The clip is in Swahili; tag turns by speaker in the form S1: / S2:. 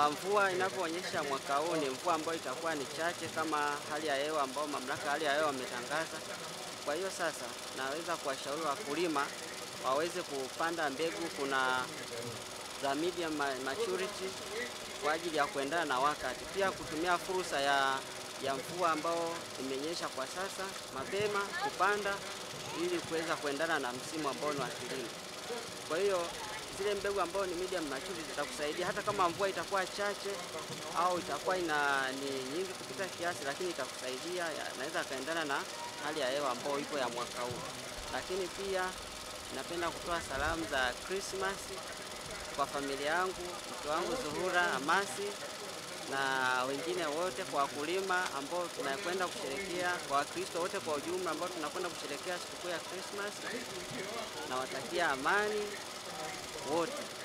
S1: Kwa mvua inavyoonyesha mwaka huu ni mvua ambayo itakuwa ni chache kama hali ya hewa ambao mamlaka ya hali ya hewa wametangaza. Kwa hiyo sasa naweza kuwashauri wakulima waweze kupanda mbegu kuna za medium ma- maturity kwa ajili ya kuendana na wakati, pia kutumia fursa ya, ya mvua ambao imenyesha kwa sasa mapema kupanda ili kuweza kuendana na msimu ambao ni wa kilimo. Kwa hiyo zile mbegu ambao ni medium maturity zitakusaidia hata kama mvua itakuwa chache au itakuwa ina ni nyingi kupita kiasi, lakini itakusaidia, ya- inaweza kaendana na hali ya hewa ambayo ipo ya mwaka huu. Lakini pia napenda kutoa salamu za Christmas kwa familia yangu, mke wangu Zuhura Hamasi na wengine wote, kwa wakulima ambao tunakwenda kusherekea, kwa Wakristo wote kwa ujumla ambao tunakwenda kusherekea sikukuu ya Christmas. Nawatakia amani wote.